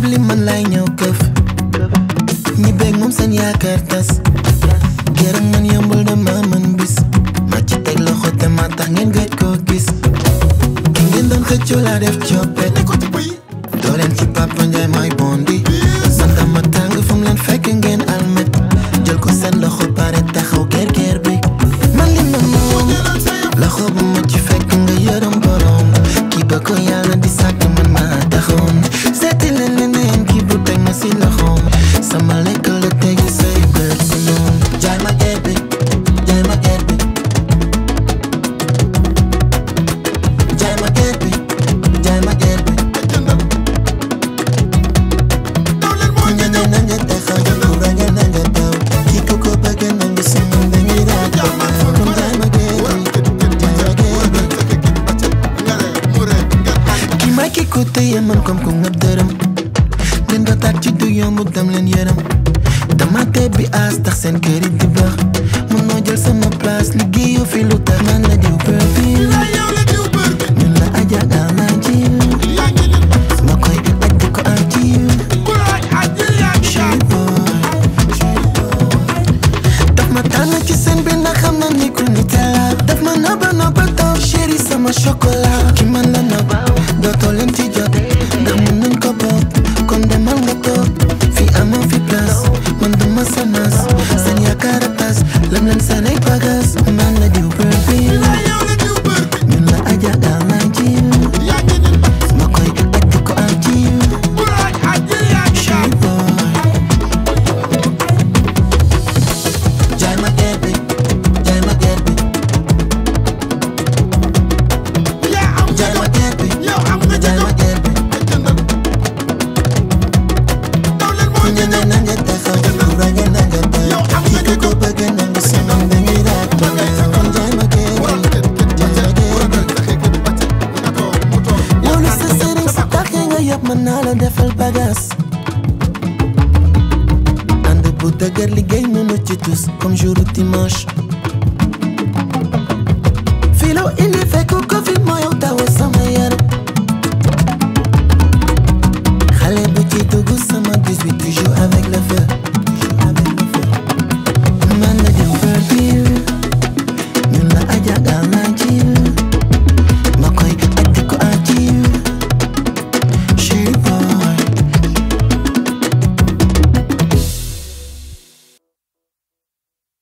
ndab li man lay ñëw këf ñi beeg moom seen yaakaar tas gërëm man yombul dama mën bis ma ci teg loxo te ma tax ngeen gëj koo gis ki ngeen doon xëccoo laa def coppet doo leen ci Papa Njaay may bondi santa ma tàng fu mu leen fekk ngeen almet jël ko seen loxo pare taxaw ger ger bi man li ma moom loxo bu ma ci fekk nga yërëm borom kii ba ko yàlla di sàkk man ma taxoon seeti leen leneen kii bu teg ma si loxoom sama lekk la tegi say bët si noonu jaay ma ger bi jaay ma ger bi jaay ma ger bi jaay ma ger bi ña na nga taxaw ku raga na nga daw kii ku ko bëgg na nga sama dañuy raag kon jaay ma ger bi jaay ma ger bi ki may ki ko téye man comme ku nga dërëm leen ba taat ci du yomb dam leen yërëm dama tee bi aas tax seen kër yi di baax mun noo jël sama place liggéeyu fi lu tax man la diw perfil ñun la aja gal naa ci ma koy aj di ko am ci chéri boy daf ma tànn ci seen bi ndax xam na ni ku nit la daf ma nëbba nëbba taw chéri sama chocolat ki man la nëbb dootoo leen ci jot ndax mun nañ ko bokk kon demal nga toog fi amoo fi place man duma sa nas seen yaakaar a tas lam leen seen ay bagas man la diw perfil ñun la aja gal naa ci ma koy aj di ko am ci chéri boy jaay ma ger bi jaay ma ger bi jaay ma ger bi jaay ma ger bi ña na na nga taxaw ku raga na nga daw kii ku ko bëgg na nga sama dañuy raag kon jaay ma ger bi jaay ma ger bi loolu sa sëriñ sa taxee nga yëpp mën naa la defal bagaas ànd bu dëgër liggéey mënu ci tus comme jour dimanche filo indi fekk